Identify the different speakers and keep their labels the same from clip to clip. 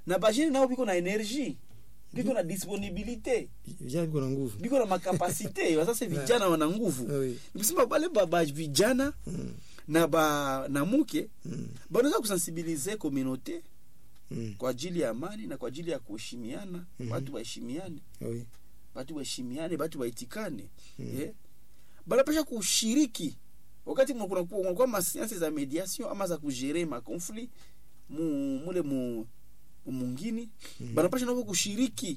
Speaker 1: na bajene nao biko na energie biko na disponibilité
Speaker 2: vijana viko na nguvu
Speaker 1: biko na makapasite wasasa vijana wana nguvu
Speaker 2: Oui.
Speaker 1: nikusema bale ba, ba vijana
Speaker 2: Mm,
Speaker 1: na ba na muke
Speaker 2: mm,
Speaker 1: banaweza kusensibilize komunote
Speaker 2: mm.
Speaker 1: kwa ajili ya amani na kwa ajili ya kuheshimiana
Speaker 2: Mhm.
Speaker 1: watu waheshimiane
Speaker 2: Oui.
Speaker 1: batu waheshimiane batu waitikane
Speaker 2: Mm.
Speaker 1: eh? banapasha kushiriki wakati mna- kuna- kunakuwa masiansi za mediation ama za kugere makonflit mu, mule mu mungini
Speaker 2: Mm.
Speaker 1: banapasha navo kushiriki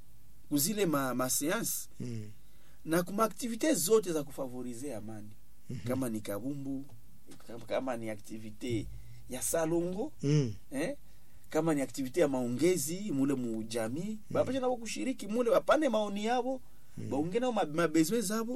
Speaker 1: kuzile ma, maseansi
Speaker 2: Mm,
Speaker 1: na kuma aktivite zote za kufavorize amani
Speaker 2: mhm.
Speaker 1: kama ni kabumbu kama, kama ni aktivite ya salongo
Speaker 2: Mm,
Speaker 1: eh? kama ni aktivite ya maongezi mule mujamii banapasha navo kushiriki mule bapane maoni yabo
Speaker 2: Mm.
Speaker 1: baunge nao ma- mabezwe zabo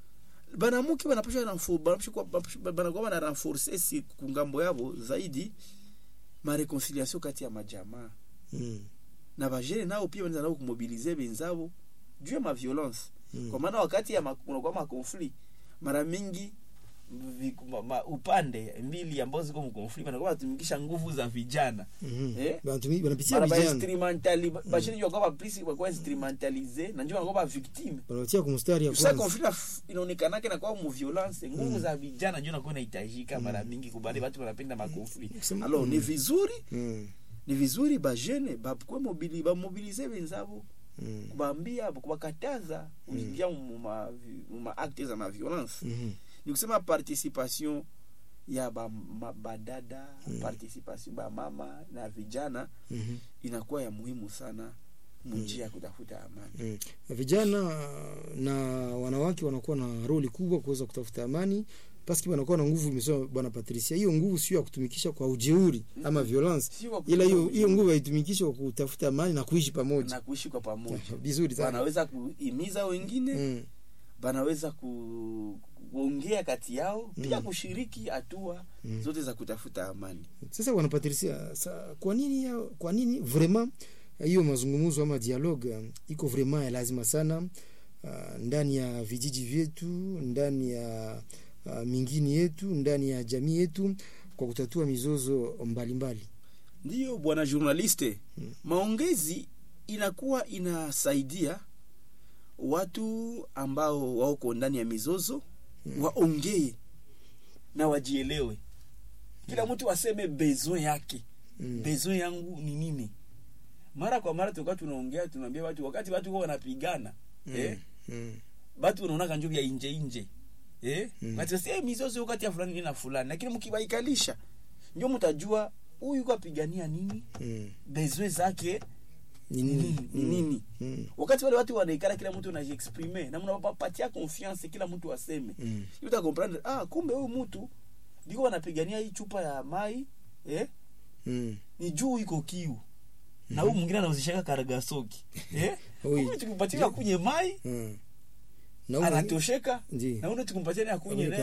Speaker 1: banamuke banapasha renfo- banapasha kuwa- banapasha- banakuwa bana renforce si kungambo yabo zaidi mareconciliation kati ya majamaa
Speaker 2: mm,
Speaker 1: na bajene nao pia wanaweza nao kumobilize benzabo juu ya maviolence
Speaker 2: mm.
Speaker 1: kwa maana wakati ya ma- kunakuwa makonflit mara mingi vi- ma, ma, upande mbili ambazo ziko mkonflit wanakuwa wanatumikisha nguvu za vijana
Speaker 2: Mhm.
Speaker 1: Eh?
Speaker 2: Banatumi- banapitia
Speaker 1: mara ba
Speaker 2: vijana
Speaker 1: instrumentali bashini jua kwa plisi kwa instrumentalize na njoo wanakuwa victime
Speaker 2: banawatia kumstari ya
Speaker 1: sa
Speaker 2: kwanza
Speaker 1: conflit inaf- inaonekanake nakuwa mu violence nguvu za vijana njo nakuwa inahitajika mara mingi kubali watu wanapenda makonflit
Speaker 2: Kusema-
Speaker 1: alors ni
Speaker 2: Mm.
Speaker 1: vizuri
Speaker 2: Mm,
Speaker 1: ni vizuri bajene bakwe mobili bamobilize benzabo
Speaker 2: mm,
Speaker 1: kubambia kubakataza kuingia mu ma- mu ma acte za maviolence
Speaker 2: mhm.
Speaker 1: ni kusema participation ya ba, ma, badada
Speaker 2: Mm.
Speaker 1: participation ba mama na vijana
Speaker 2: Mhm.
Speaker 1: inakuwa ya muhimu sana munjia ya kutafuta amani
Speaker 2: Mm. vijana na wanawake wanakuwa na roli kubwa kuweza kutafuta amani paski wanakuwa na nguvu imesema bwana patricia hiyo nguvu sio ya kutumikisha kwa ujeuri ama violence
Speaker 1: Si wa
Speaker 2: ila hiyo
Speaker 1: kutumia
Speaker 2: hiyo nguvu haitumikishe kwa kutafuta amani na kuishi pamoja
Speaker 1: na kuishi kwa pamoja
Speaker 2: vizuri sana
Speaker 1: banaweza kuhimiza wengine
Speaker 2: mm.
Speaker 1: banaweza ku, kuongea kati yao pia
Speaker 2: Mm.
Speaker 1: kushiriki hatua
Speaker 2: Mm.
Speaker 1: zote za kutafuta amani
Speaker 2: sasa bwana patricia sa, kwa nini ya- kwa nini vraiment hiyo mazungumzo ama dialogue uh, iko vraiment ya lazima sana uh, ndani ya vijiji vyetu ndani ya uh, mingini yetu ndani ya jamii yetu kwa kutatua mizozo mbalimbali
Speaker 1: ndiyo bwana journaliste
Speaker 2: Mm.
Speaker 1: maongezi inakuwa inasaidia watu ambao wako ndani ya mizozo
Speaker 2: Mm.
Speaker 1: waongee na wajielewe kila mtu aseme besoin yake
Speaker 2: mm.
Speaker 1: besoin yangu ni nini mara kwa mara tulikuwa tunaongea tunaambia watu wakati watu wao wanapigana
Speaker 2: Mm.
Speaker 1: eh,
Speaker 2: Mm.
Speaker 1: batu wanaonaka njo vya inje inje eh?
Speaker 2: Mm.
Speaker 1: mm. eh, mizozo iko kati ya fulani na fulani lakini mkibaikalisha njo mtajua huyu kapigania nini
Speaker 2: Mm.
Speaker 1: besoin zake
Speaker 2: ni
Speaker 1: ni
Speaker 2: nini
Speaker 1: nini ni nini
Speaker 2: Mm.
Speaker 1: wakati wale watu wanaikala kila mtu anajiexprime na mnapatia confiance kila mtu aseme
Speaker 2: Mm.
Speaker 1: uta comprendre ah kumbe huyu mtu biko wanapigania hii chupa ya mai eh?
Speaker 2: Mm.
Speaker 1: ni juu iko kiu na huyu mwingine anauzishaka karagasoki eh?
Speaker 2: Oui.
Speaker 1: Kumbe tukimpatia kunye mai
Speaker 2: Mm. Na huyu-
Speaker 1: anatosheka
Speaker 2: Ndiyo.
Speaker 1: na ule tukimpatia ni akunye
Speaker 2: Akunye